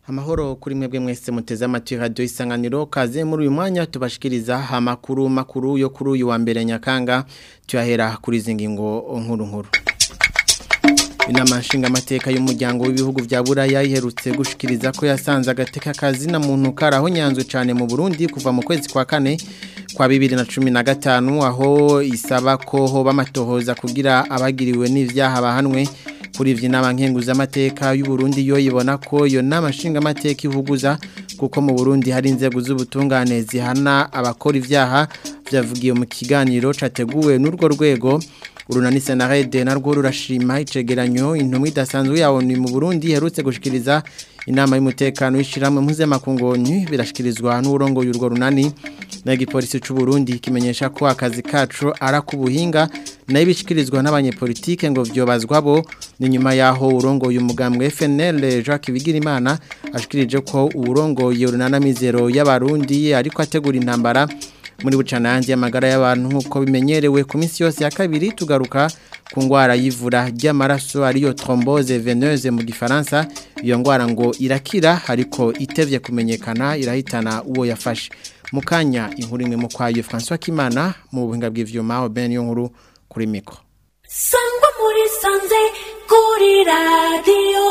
amahoro kuri mwebwe mwese muteze amatwi radio isanganiro kaze muri uyu mwanya tubashikiriza amakuru makuru yo kuri uyu wa mbere nyakanga tuyahera kuri izi ngingo nkuru nkuru inama nshingamateka y'umuryango w'ibihugu vya buraya iherutse gushikiriza ko yasanze agateka kazi na muntu karaho nyanzwe cyane mu Burundi kuva mu kwezi kwa kane kwa bibiri na cumi na gatanu aho isaba ko hoba amatohoza kugira abagiriwe n'ivyaha bahanwe kuri ivyo nama nkenguzamateka y'u Burundi yo ibona ko iyo nama nshingamateka ivuguza kuko mu Burundi hari inzego z'ubutungane zihana abakora ivyaha vyavugiye mu kiganiro categuwe n'urwo rwego urunani senarede narwo rurashima icegeranyo intumwa idasanzwe yawo ni mu Burundi herutse gushikiriza inama y'umutekano y'ishiramwe mpuzamakungonyi birashikirizwa n'urongo y'urwo runani na igipolisi c'u Burundi kimenyesha ko akazi kacu ara kubuhinga nayo bishikirizwa n'abanyepolitike ngo vyobazwa bo ni nyuma yaho urongo y'umugambwe FNL Jacques Bigirimana ashikirije ko urongo y'urunana mizero y'abarundi ariko ategura intambara muri bucana yanjye amagara y'abantu nk'uko bimenyerewe ku minsi yose ya kabiri tugaruka ku ndwara y'ivura ry'amaraso ariyo trombose veneuse mu gifaransa iyo ndwara ngo irakira ariko itevye kumenyekana irahitana uwo yafashe mu kanya inkuru imwe mu kwayo François Kimana mu buhinga bw'ivyuma Ben yo nkuru kuri mikro sangwa muri sanze kuri radio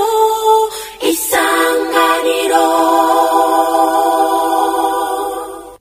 isanganiro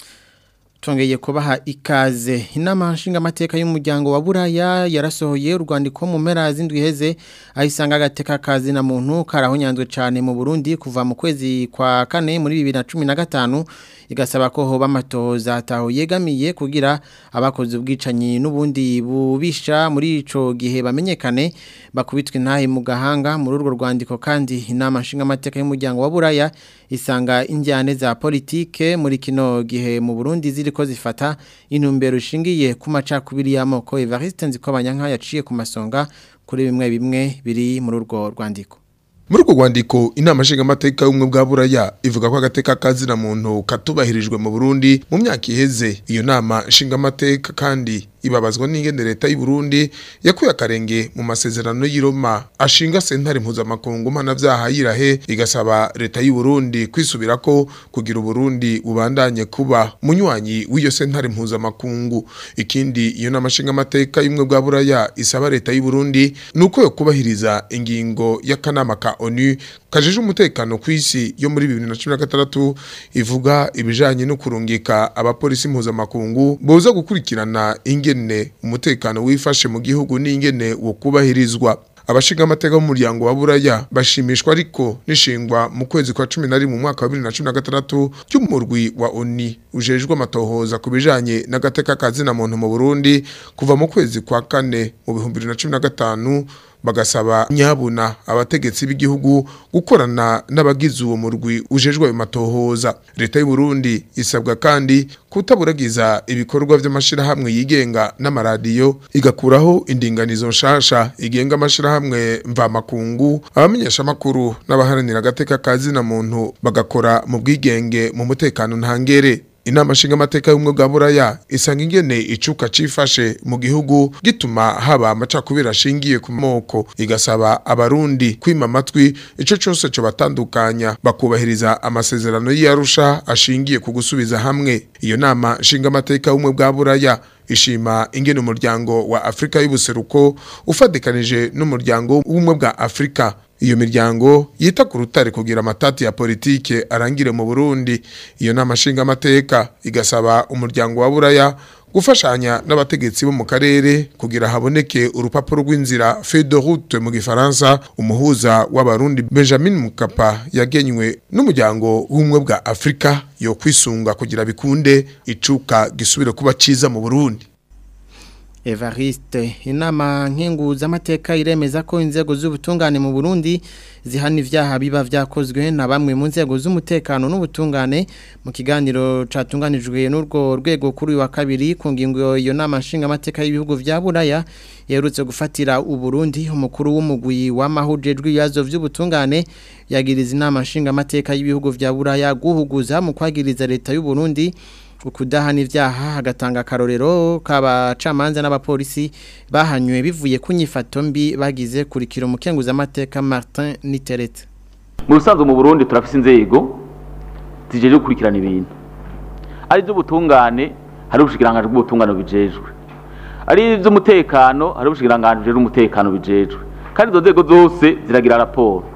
Tongeye kubaha ikaze inama nshingamateka y'umuryango wa Buraya yarasohoye urwandiko mu mpera z'indwi heze ahisanga agateka kazi na muntu karahonyanzwe cyane mu Burundi kuva mu kwezi kwa kane muri 2015 igasaba ko hoba amatoza ataho yegamiye kugira abakoze ubwicanyi n'ubundi bubisha muri ico gihe bamenyekane bakubitwe ntahe mu gahanga muri urwo rwandiko kandi inama nshingamateka y'umuryango wa Buraya isanga injyane za politike muri kino gihe mu Burundi ziri ko zifata intumbero ishingiye ku macakubiri y'amoko Evariste Nzikobanyanka yaciye ku masonga kuri bimwe bimwe biri muri urwo rwandiko muri urwo rwandiko inama nshingamateka y'ubumwe bwa buraya ivuga ko agateka kazina muntu katubahirijwe mu burundi mu myaka iheze iyo nama nshingamateka kandi ibabazwa n'ingene leta y'u Burundi yakuye akarenge mu masezerano y'Iroma ashinga sentare mpuzamakungu mpanavyaha yirahe igasaba leta y'u Burundi kwisubirako kugira Burundi bubandanye kuba munywanyi w'iyo sentare mpuzamakungu ikindi iyo namashinga amateka y'umwe bwa buraya isaba leta y'u Burundi nuko yo kubahiriza ingingo y'akanama ka ONU kajeje umutekano kw'isi yo muri 2016 ivuga ibijanye no kurungika abapolisi mpuzamakungu boza gukurikirana inge ingene umutekano wifashe mu gihugu n'ingene wo kubahirizwa abashinga amateka b'umuryango wa buraya bashimishwa ariko nishingwa mu kwezi kwa 11 mu mwaka wa 2016 cy'umurwi wa ONU ujejwe amatohoza ku bijanye n'agateka kazina muntu mu Burundi kuva mu kwezi kwa kane mu 2015 bagasaba nyabuna abategetsi b'igihugu gukorana n'abagize uwo murwi ujejwe ayo matohoza leta y'u Burundi isabwa kandi kutaburagiza ibikorwa by'amashirahamwe yigenga n'amaradiyo igakuraho indinganizo nshasha igenga amashirahamwe mvamakungu abamenyesha amakuru n'abaharanira agateka kazina muntu bagakora mu bwigenge mu mutekano ntangere inama nshingamateka y'ubumwe bwa buraya isanga ingene icuka cifashe mu gihugu gituma haba amacakubiri ashingiye ku moko igasaba abarundi kwima amatwi ico cose co batandukanya bakubahiriza amasezerano y'arusha ashingiye ku gusubiza hamwe iyo nama nshingamateka y'ubumwe bwa buraya ishima ingene umuryango wa Afrika y'ubuseruko ufadikanije n'umuryango w'ubumwe bwa Afrika iyo miryango yita ku rutare kugira amatati ya politike arangire mu Burundi iyo nama nshinga amateka igasaba umuryango wa Buraya gufashanya n'abategetsi bo mu karere kugira haboneke urupapuro rw'inzira feuille de route mu gifaransa umuhuza w'abarundi Benjamin Mukapa yagenywe n'umuryango w'ubumwe bwa Afrika yo kwisunga kugira bikunde icuka gisubire kuba ciza mu Burundi Evariste inama nkenguza amateka iremeza ko inzego z'ubutungane mu Burundi zihana ivyaha biba vyakozwe na bamwe mu nzego z'umutekano n'ubutungane mu kiganiro catunganijwe n'urwo rwego kuri wa kabiri ku ngingo iyo nama nshinga amateka y'ibihugu vya Buraya yerutse gufatira u Burundi umukuru w'umugwi w'amahujejwe ibibazo vy'ubutungane yagiriza inama nshinga amateka y'ibihugu vya Buraya guhuguza mu kwagiriza leta y'u Burundi ukudahana ivyaha hagatanga akarorero k'abacamanza n'abapolisi bahanywe bivuye ku nyifato mbi bagize kurikira umukenguza amateka Martin Niteretse mu busanzwe mu burundi turafise inzego zijeje gukurikirana ibintu ari iby'ubutungane hari ubushikiranganji bw'ubutungane bijejwe ari iby'umutekano hari ubushikiranganji bujejwe umutekano bijejwe kandi izo nzego zose ziragira raporo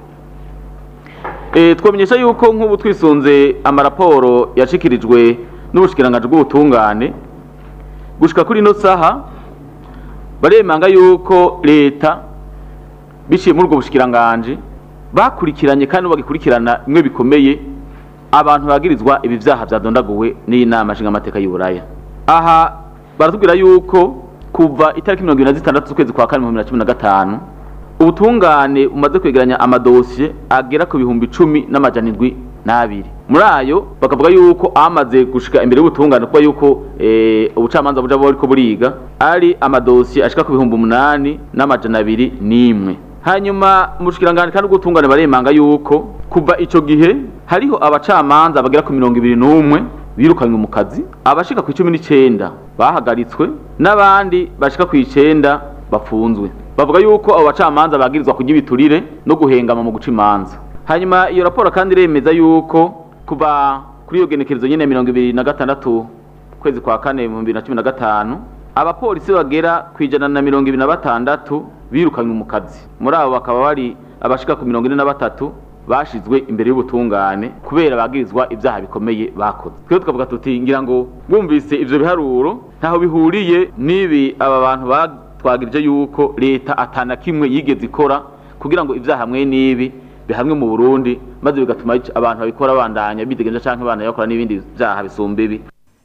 Eh, twamenyesha yuko nk'ubu twisunze amaraporo yashikirijwe n'ubushikiranganji bw'ubutungane gushika kuri ino saha baremanga yuko leta biciye muri ubwo bushikiranganji bakurikiranye kandi bagikurikirana bimwe bikomeye abantu bagirizwa ibi vyaha vyadondaguwe n'inama nshingamateka y'uburaya aha baratubwira yuko kuva itariki mirongo ibiri na zitandatu z'ukwezi kwa kane mu bibiri na cumi na gatanu ubutungane bumaze kwegeranya amadosiye agera ku bihumbi icumi n'amajana indwi n'abiri muri ayo bakavuga yuko amaze gushika imbere y'ubutungane kuba yuko eh, ubucamanza buja buriko buriga ari amadosiye ashika ku bihumbi umunani n'amajana abiri n'imwe hanyuma umushikiranganje kandi ubutungane baremanga yuko kuva ico gihe hariho abacamanza bagera ku mirongo ibiri n'umwe birukanywe mu kazi abashika ku icumi n'icenda bahagaritswe n'abandi bashika ku icenda bafunzwe bavuga yuko abo bacamanza bagirizwa kurya ibiturire no guhengama mu guca imanza hanyuma iyo raporo kandi iremeza yuko kuva kuri iyo genekerezo nyene mirongo ibiri na gatandatu kwezi kwa kane mu bibiri na cumi na gatanu abapolisi bagera ku ijana na mirongo ibiri na batandatu birukanywe mu kazi muri abo bakaba bari abashika ku mirongo ine na batatu bashizwe imbere y'ubutungane kubera bagirizwa ibyaha bikomeye bakoze twebwe tukavuga tuti ngira ngo bumvise ivyo biharuro ntaho bihuriye n'ibi aba bantu batwagirije yuko leta atana kimwe yigeze ikora kugira ngo ibyaha hamwe n'ibi bihamwe mu Burundi maze bigatuma abantu babikora bandanya bidegenza canke banayakora n'ibindi vyaha bisumba ibi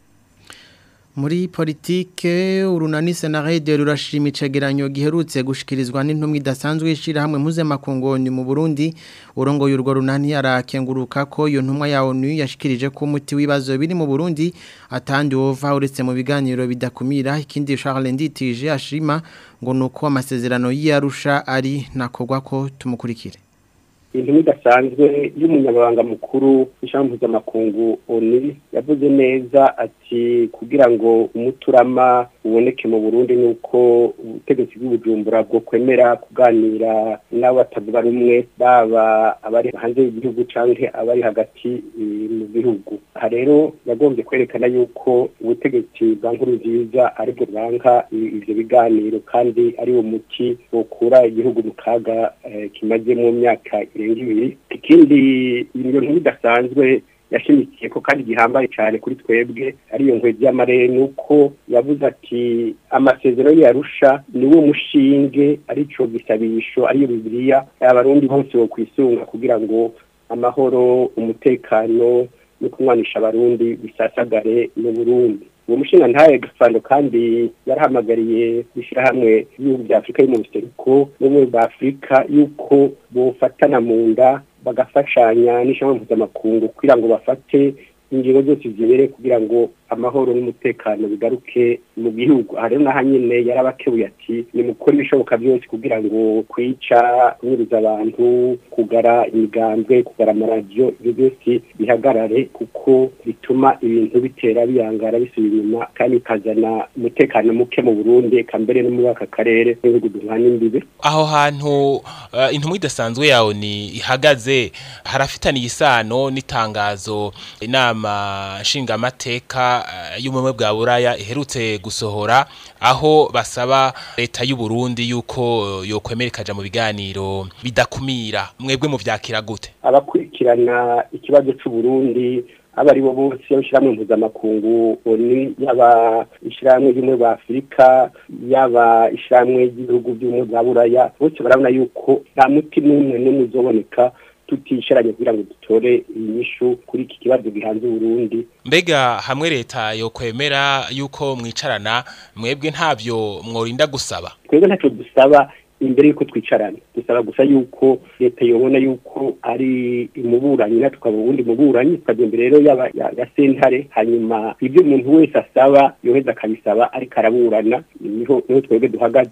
Muri politike urunani senarede rurashima icegeranyo giherutse gushikirizwa n'intumwa idasanzwe ishira hamwe mpuzamakungu mu Burundi urongoye urwo runani arakenguruka ko iyo ntumwa ya ONU yashikirije ko umuti w'ibazo biri mu Burundi atandi wova uretse mu biganiro bidakumira ikindi Charles Nditije ashima ngo nuko amasezerano y'Arusha ari nakogwa ko tumukurikire intumwa idasanzwe y'umunyamabanga mukuru w'ishami mpuzamakungu oni yavuze neza ati kugira ngo umuturama uboneke mu burundi ni uko ubutegetsi bw'ubujumbura bwo kwemera kuganira n'abo batavuga rumwe baba abari hanze y'igihugu cyangwa abari hagati mu gihugu aha rero yagombye kwerekana yuko ubutegetsi bwa nkuru nziza aribwo bwanka ivyo biganiro kandi ari wo muti wokura igihugu mu kaga kimaze mu myaka irenga ibiri ikindi iyo nkuru idasanzwe yashimikiye ko kandi gihambaye cyane kuri twebwe ariyo nkwe ry'amarere ni uko yavuze ati amasezerano yarusha ni wo mushinge arico gisabisho ariyo bibiliya abarundi bose bo kwisunga kugira ngo amahoro umutekano no kumwanisha abarundi bisasagare mu burundi uwo mushinga ntaye gafando kandi yarahamagariye ishyirahamwe y'ibihugu bya afurika yo mu buseruko n'ubumwe bwa afurika yuko bofatana mu nda bagafashanya n'ishyamba mpuzamakungu kugira ngo bafate ingingo zose zibereye kugira ngo amahoro n'umutekano bigaruke mu gihugu aha rero naho nyine yarabakebuye ati nimukore ibishoboka byose kugira ngo kwica kunyuruza abantu kugara imigambwe kugara amaradiyo ibyo byose bihagarare kuko bituma ibintu bitera biyangara bisubira inyuma kandi bikazana umutekano muke mu burundi eka mbere no muri aka karere n'ibihugu duhana imbibe aho hantu uh, intumwa idasanzwe yawe ni ihagaze harafitaniye isano n'itangazo inama nshingamateka uh, y'ubumwe bwa buraya iherutse gusohora aho basaba leta y'u Burundi yuko yokwemera ikaja mu biganiro bidakumira mwebwe mu vyakira gute abakurikirana ikibazo c'u Burundi aba ari bo bose y'ishyirahamwe mpuzamakungu oni yaba ishyirahamwe ry'ubumwe bwa afurika yaba ishyirahamwe ry'ibihugu by'ubumwe bwa buraya bose barabona yuko nta muti n'umwe n'umwe uzoboneka tutisharanye kugira ngo dutore inyishu kuri iki kibazo gihanze Burundi mbega hamwe leta yo kwemera yuko mwicarana mwebwe ntavyo mworinda gusaba twebwe ntacyo dusaba imbere yuko twicarana dusaba gusa yuko leta yobona yuko ari umuburanyi natwe tukaba ubundi muburanyi tukajya imbere rero yaba ya sentare hanyuma ibyo umuntu wese asaba yoheza akabisaba ariko araburana niho niho twebwe duhagaze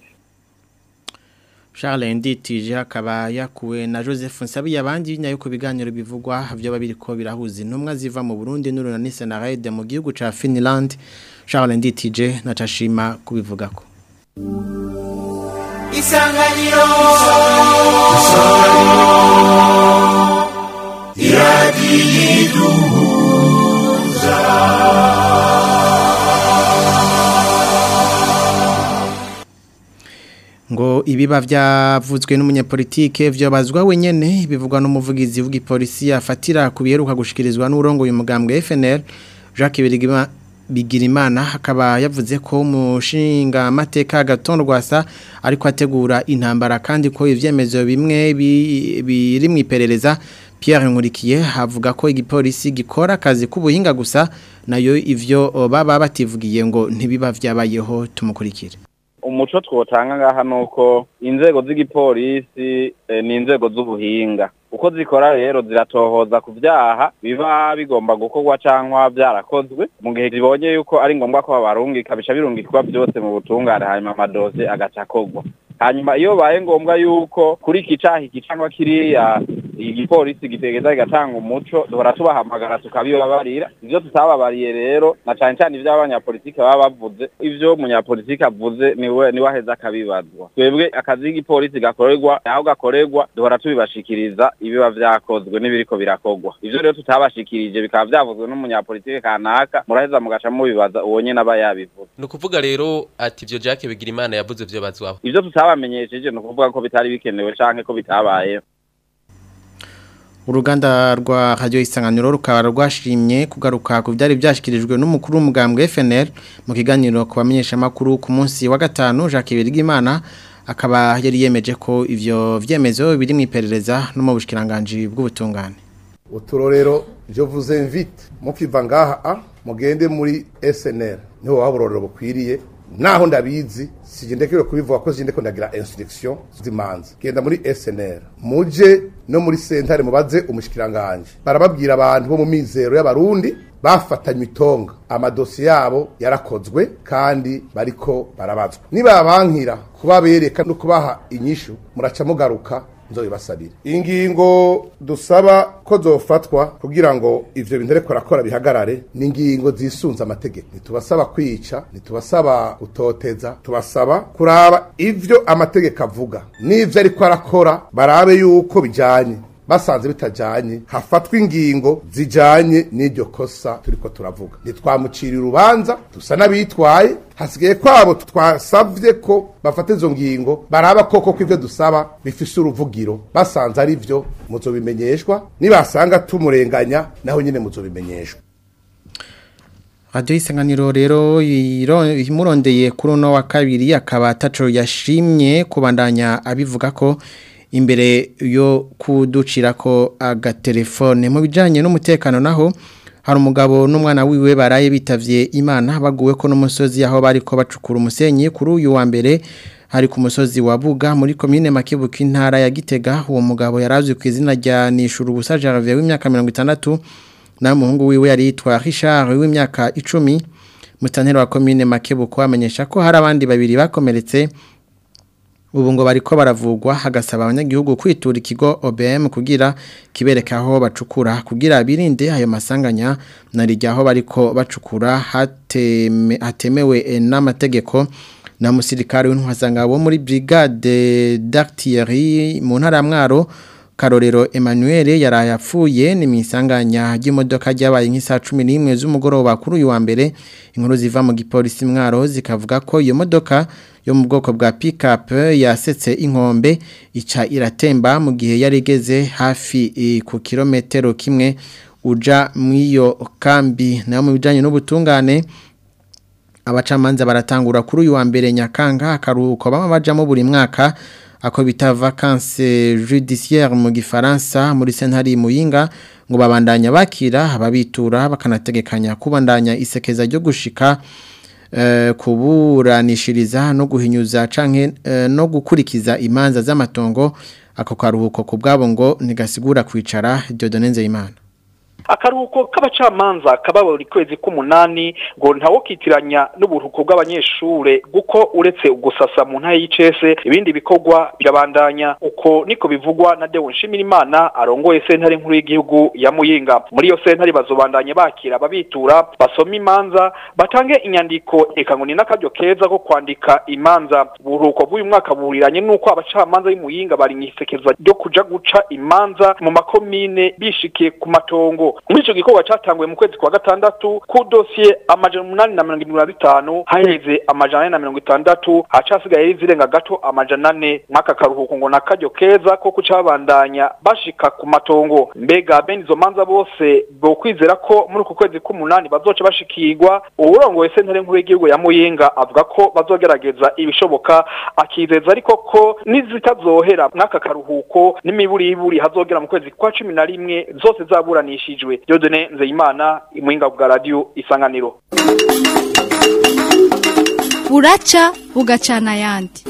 Charles Nditije akaba yakuwe na Joseph Nsabi yabandi nyayo ku biganiro bivugwa byo babiriko birahuza intumwa ziva mu Burundi n'urunani Senarede mu gihugu ca Finland Charles Nditije na Tashima kubivugako Isanganiro Isanganiro ngo ibiba byavuzwe n'umunyapolitike vyobazwa wenyene bivugwa n'umuvugizi w'igipolisi afatira kubiheruka gushikirizwa n'urongo uyu mugambwe FNL Jacques Birigima Bigirimana akaba yavuze ko umushinga amateka gatondo rwasa ariko ategura intambara kandi ko ivyemezo bimwe bi- biri mu iperereza Pierre Nkurikiye avuga ko igipolisi gikora akazi k'ubuhinga gusa nayo ivyo baba bativugiye ngo ntibiba vyabayeho tumukurikire umuco twotanga ngaha nuko inzego z'igipolisi eh, ni inzego z'ubuhinga uko zikora rero ziratohoza ku vyaha biba bigomba gukorwa canke vyarakozwe mu gihe zibonye yuko ari ngombwa ko babarungika bica birungikwa byose mu butungane hanyuma amadose agaca akorwa hanyuma iyo baye ngombwa yuko kuri iki caha iki cyangwa kiriya igipolisi gitegeza kigatanga umuco duhora tubahamagara tukabibabarira ivyo tutababariye rero na cane cane ivyo abanyapolitike baba bavuze ivyo umunyapolitike avuze niwe niwe aheza akabibazwa twebwe akazi k'igipolisi gakorerwa aho gakorerwa duhora tubibashikiriza ibiba vyakozwe n'ibiriko birakorwa ivyo rero tutabashikirije bikaba vyavuzwe n'umunyapolitike kanaka muraheza mugaca mubibaza uwo nyene aba yabivuze ni ukuvuga rero ati ibyo Jacques Bigirimana yavuze byo bazwaho ivyo tutabamenyesheje ni ukuvuga ko bitari bikenewe canke ko bitabayeho uruganda rwa radio isanganiro rukaba rwashimye kugaruka ku byari byashikirijwe n'umukuru w'umugambwe FNL mu kiganiro ku bamenyesha makuru ku munsi wa gatanu Jacques Birigimana akaba yari yemeje ko ivyo vyemezo biri mu iperereza no mu bushikiranganje bw'ubutungane uturorero je vous invite mukiva ngaha a mugende muri SNL niho waburorero bukwiriye naho ndabizi sije ndekewe kubivuga ko sije ndeko ndagira instruction zimanza genda muri SNL muje no muri sentare mubaze umushikiranganje barababwira abantu bo mu mizero y'abarundi bafatanywe itonga amadosiye yabo yarakozwe kandi bariko barabazwa nibabankira kubabereka no kubaha inyishu muraca mugaruka nzoyibasabire ingingo dusaba ko zofatwa kugira ngo ivyo bintu ariko arakora bihagarare ni ingingo zisunza amategeko ntitubasaba kwica ntitubasaba gutoteza tubasaba kuraba ivyo amategeko avuga n'ivyo ariko arakora barabe yuko bijanye basanze bitajanye hafatwa ingingo zijanye n'iryo kosa turiko turavuga ntitwamucira urubanza dusa n'abitwaye hasigaye kwabo twasavye ko bafata izo ngingo baraba koko ko ivyo dusaba bifise uruvugiro basanze ari vyo muzobimenyeshwa nibasanga tumurenganya naho nyene muzobimenyeshwa Radio isanganiro rero iro- imurondeye kuri uno wa kabiri akaba ataco yashimye kubandanya abivuga ko imbere yo kuducira ko agatelefone mu bijanye n'umutekano naho hari umugabo n'umwana wiwe baraye bitavye Imana baguwe ko n'umusozi aho bariko bacukura umusenyi kuri uyu wa mbere hari ku musozi wa Buga muri commune Makebuka intara ya Gitega uwo mugabo yarazwi ku izina rya Nishuru Busa Gervais w'imyaka 60 na muhungu wiwe yari yitwa Richard w'imyaka 10 mutantero wa commune Makebuko amenyesha ko hari abandi babiri bakomeretse ubu ngo bariko baravugwa hagasaba abanyagihugu kwitura ikigo OBM kugira kibereka aho bacukura kugira birinde ayo masanganya narijya bariko bacukura hateme, hatemewe eh, n'amategeko na musirikare w'intwazanga wo muri brigade d'artillerie mu ntara ya Mwaro Karorero Emmanuel yaraye apfuye ni misanganya ry'imodoka ryabaye nk'isa 11 z'umugoroba kuri uyu wa mbere inkuru ziva mu gipolisi mwaro zikavuga ko iyo modoka yo mu bwoko bwa pick-up yasetse inkombe ica iratemba mu gihe yari igeze hafi eh, ku kilometero kimwe uja mw'iyo kambi nayo mu bijanye n'ubutungane abacamanza baratangura kuri uyu wa mbere nyakanga akaruhuko bama bajamo buri mwaka ako bita vacances judiciaires mu gifaransa muri sentari muyinga ngo babandanya bakira ababitura bakanategekanya kubandanya isekeza ryo gushika eh, kuburanishiriza no guhinyuza canke eh, no gukurikiza imanza z'amatongo ako karuhuko ku bwabo ngo ntigasigura kwicara Dieudonne Nzeyimana akaruhuko k'abacamanza kaba buri kwezi k'umunani ngo ntawokitiranya n'uburuhuko bw'abanyeshure kuko uretse ugusasa mu ntara y'icese ibindi bikorwa birabandanya uko niko bivugwa na Deo Nshimirimana arongoye sentare nkuru y'igihugu ya Muyinga muri iyo sentare bazobandanye bakira ababitura basoma imanza batange inyandiko eka ngo ni n'akaryo keza ko kwandika imanza uburuhuko bw'uyu mwaka buhuriranye n'uko abacamanza b'Imuyinga bari mwisekeza ryo kuja guca imanza mu makomine bishikiye ku matongo muri ico gikorwa catanguye mu kwezi kwa gatandatu ku dosiye amajana umunani na mirongo irindwi na bitanu haheze amajana ane na mirongo itandatu hacasigaye zirenga gato amajana ane mwaka karuhuko ngo nakaryo keza ko kucabandanya bashika ku matongo mbega bene izo manza bose bokwizera ko muri uku kwezi k'umunani bazoca bashikirwa uwurongoye sentare nkuru y'igihugu ya Muyinga avuga ko bazogerageza ibishoboka akizeza ariko ko nizitazohera mwaka karuhuko n'imiburiburi hazogera mu kwezi kwa cumi na rimwe zose zaburanishijwe Dieudonne Nzeyimana imwinga bwa radio isanganiro buraca bugacana ayandi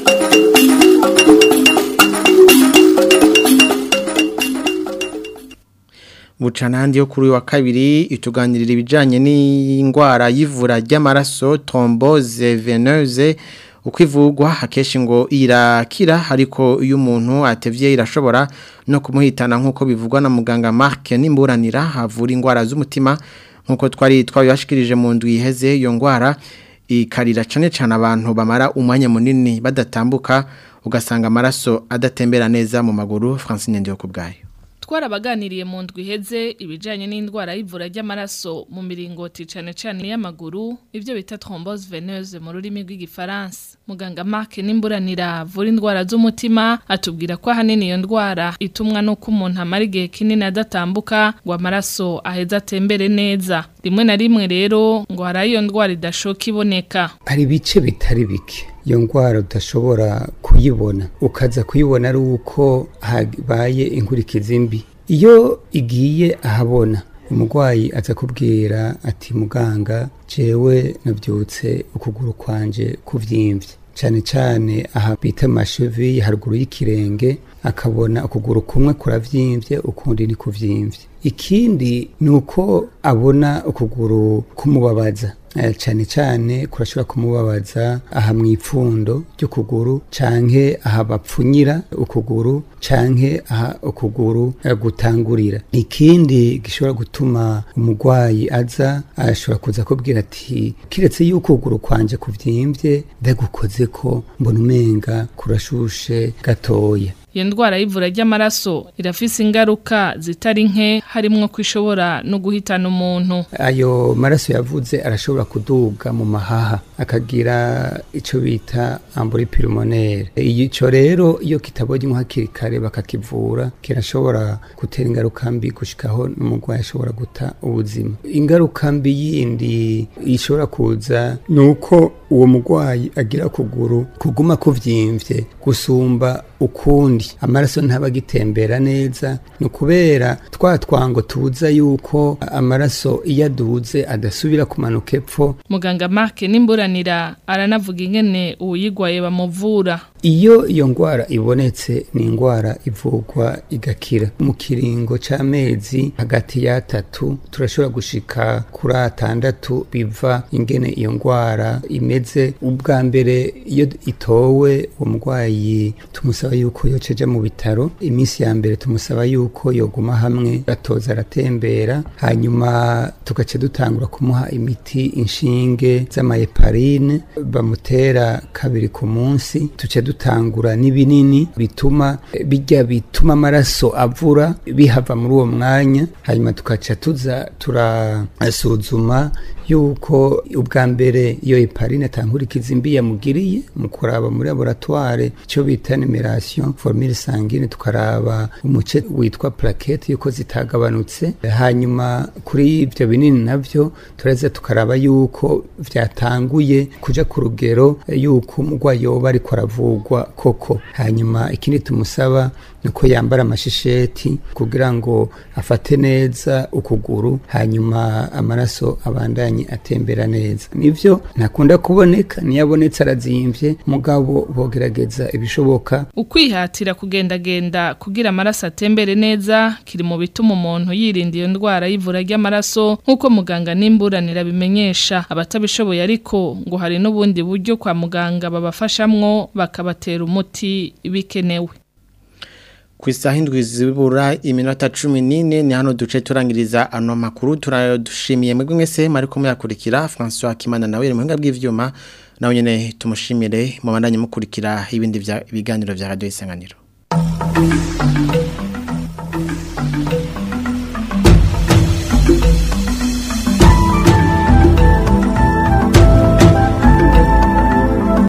bucanandi yo kuri uyu wa kabiri ituganirira ibijyanye n'indwara y'ivura ry'amaraso trombose veneuse uko ivugwa akenshi ngo irakira ariko iyo umuntu atevye irashobora no kumuhitana nk'uko bivugwa na muganga Mark n'imburanira havura indwara z'umutima nk'uko twari twabibashikirije mu ndwi iheze iyo ndwara ikarira cyane cyane abantu bamara umwanya munini badatambuka ugasanga amaraso adatembera neza mu maguru Francine Ndiyo kubgayo twarabaganiriye mu ndwi iheze ibijyanye n'indwara y'ivura ry'amaraso mu miringoti cyane cyane y'amaguru ibyo bita trombose veneuse mu rurimi rw'igifaransa muganga Mark n'imburanira avura indwara z'umutima atubwira ko ahanini iyo ndwara itumwa n'uko umuntu amara igihe kinini adatambuka ngo amaraso aheze atembere neza rimwe na rimwe rero ngo hari iyo ndwara idashoka iboneka hari ibice bitari bike iyo ndwara udashobora kuyibona ukaza kuyibona ari uko habaye inkurikizi mbi iyo igiye ahabona umurwayi aza kubwira ati muganga jewe nabyutse ukuguru kwanje kuvyimvye cyane cyane aha bita amashevi haruguru y'ikirenge akabona ukuguru kumwe kuravyimbye ukundi ni kuvyimvye ikindi ni uko abona ukuguru kumubabaza cyane cyane kurashobora kumubabaza aha mu ipfundo ry'ukuguru canke aha bapfunyira ukuguru canke aha ukuguru gutangurira ikindi gishobora gutuma umurwayi aza ashobora kuza kubwira ati kiretse yuko ukuguru kwanje kuvyimbye ndagukoze ko mbona umenga kurashushe gatoya iyo ndwara y'ivura ry'amaraso irafise ingaruka zitari nke harimwo ko ishobora no guhitana umuntu ayo maraso yavuze arashobora kuduga mu mahaha akagira icyo bita amburi pulmonaire icyo rero iyo kitabonye hakiri kare bakakivura kirashobora gutera ingaruka mbi gushikaho n'umurwayi ashobora guta ubuzima ingaruka mbi yindi ishobora kuza ni uko uwo murwayi agira kuguru kuguma kuvyimvye gusumba ukundi amaraso ntaba agitembera neza ni ukubera twa twango tubuza yuko amaraso iyo aduze adasubira kumanuka epfo muganga Mark n'imburanira aranavuga ingene uwuyigwaye bamuvura iyo iyo ndwara ibonetse ni indwara ivurwa igakira mu kiringo c'amezi hagati y'atatu turashobora gushika kuri atandatu biva ingene iyo ndwara imeze ubwa mbere iyo itowe uwo murwayi tumusaba yuko yoceja mu bitaro iminsi ya mbere tumusaba yuko yoguma hamwe gatoza aratembera hanyuma tugace dutangura kumuha imiti inshinge z'amayeparine bamutera kabiri ku munsi tuce dutangura n'ibinini bituma bijya bituma amaraso avura bihava muri uwo mwanya hanyuma tukaca tuza turasuzuma yuko ubwa mbere iyo heparine atankurikiza imbi yamugiriye mu kuraba muri laboratoire icyo bita numeration formule sanguine tukaraba umuce witwa plaquette yuko zitagabanutse hanyuma kuri ibyo binini navyo tureze tukaraba yuko vyatanguye kuja ku rugero yuko umurwayi yoba ariko aravugwa koko hanyuma ikindi tumusaba nuko yambara amashisheti kugira ngo afate neza ukuguru hanyuma amaraso abandanye ntiyamye atembera neza nivyo ntakunda kuboneka niyo abonetse arazimvye mugabo bogerageza ibishoboka ukwihatira kugendagenda kugira amaraso atembere neza kiri mu bituma umuntu yirinda iyo ndwara y'ivura ry'amaraso nk'uko muganga n'imburanira bimenyesha abatabishoboye ariko ngo hari n'ubundi buryo kwa muganga babafashamwo bakabatera umuti bikenewe ku isaha indwi zibura iminota cumi n'ine ni hano duce turangiriza ano makuru turadushimiye mwebwe mwese mwari muyakurikira francois kimana nawe mu buhinga bw'ibyuma nawe nyine tumushimire mu bandanye mukurikira ibindi biganiro bya radiyo isanganiro